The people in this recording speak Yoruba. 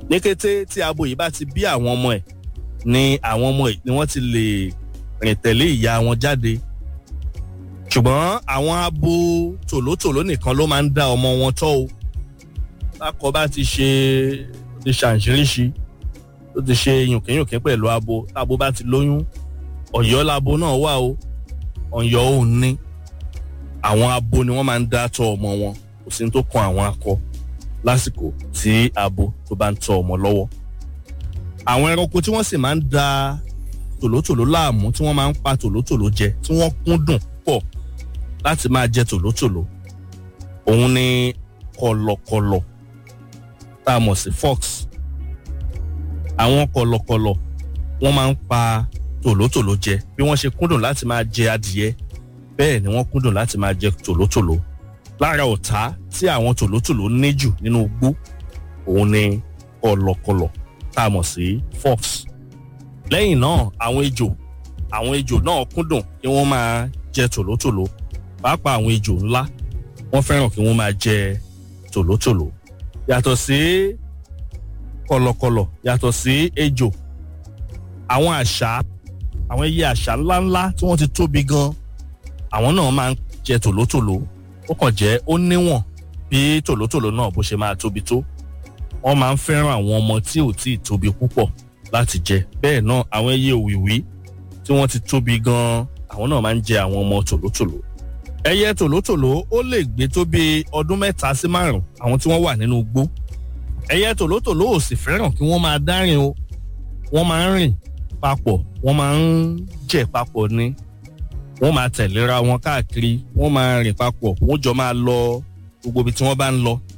ní kété tí abo yìí bá ti bí àwọn ọmọ ẹ̀ ni àwọn ọmọ ẹ̀ ni wọ́n ti lè rìn tẹ̀lé ìyá wọn jáde ṣùgbọ́n àwọn abo tòlótòló nìkan ló máa ń dá ọmọ wọn tọ́ o lákọ bá ti ṣe ti ṣàǹṣiríṣi tó ti ṣe yùnkínyùnkín pẹ̀lú abo tábo bá ti lóyún ọ̀yọ́ labo náà wà o ọ̀yọ́ ò ní àwọn abo ni wọ́n máa ń dá tọ́ ọmọ wọn kò sí ní tó kan àwọn akọ lásìkò tí abo tó bá ń tọ́ ọmọ lọ́wọ́ àwọn ẹranko tí wọ́n sì máa ń da tòlótòló láàmú tí wọ́n máa ń pa tòlótòló jẹ tí wọ́n kúndùn pọ̀ láti máa jẹ tòlótòló òun ni kọ̀lọ̀kọ̀lọ̀ tá a mọ̀ sí fox àwọn kọ̀lọ̀kọ̀lọ̀ wọ́n máa ń pa tòlótòló jẹ bí wọ́n ṣe kúndùn láti máa jẹ adìyẹ bẹ́ẹ̀ ni wọ́n kúndùn láti máa jẹ tòlótòló lára ọ̀tá tí àwọn tòlótòló ní jù nínú igbó òun ni kọ̀lọ̀kọ̀lọ̀ tá a mọ̀ sí fox lẹ́yìn náà àwọn ejò àwọn ejò náà kúndùn kí wọ́n máa jẹ tòlótòló pàápàá àwọn ejò ńlá wọ́n fẹ́ràn kí wọ́n máa jẹ tòlótòló yàtọ̀ sí kọ̀lọ̀kọ̀lọ̀ yàtọ̀ sí ejò àwọn àṣá àwọn ẹyẹ àṣá ńláńlá tí wọ́n ti tóbi gan àwọn náà máa ń jẹ tòlótòló ó kàn jẹ́ ó níwọ̀n bí tòlótòló náà bó ṣe máa tóbi tó wọ́n máa ń fẹ́ràn àwọn ọmọ tí ò tí ì tóbi púpọ̀ láti jẹ bẹ́ẹ̀ náà àwọn ẹyẹ òwìwí tí wọ́n ti tóbi gan àwọn náà máa ń jẹ àwọn ọmọ tòlótòló ẹyẹ tòlótòló ó lè gbé tó bí ọdún mẹ́ta sí márùn àwọn tí wọ́n wà nínú igbó ẹyẹ tòlótòló ò sì fẹ́ràn kí wọ́n máa dárìn o wọ́n máa ń rìn papọ̀ wọ́n máa ń jẹ papọ̀ ni wọ́n máa tẹ̀léra wọn káàkiri wọ́n máa rìn papọ̀ wọ́n jọ máa lọ gbogbo ibi tí wọ́n bá ń lọ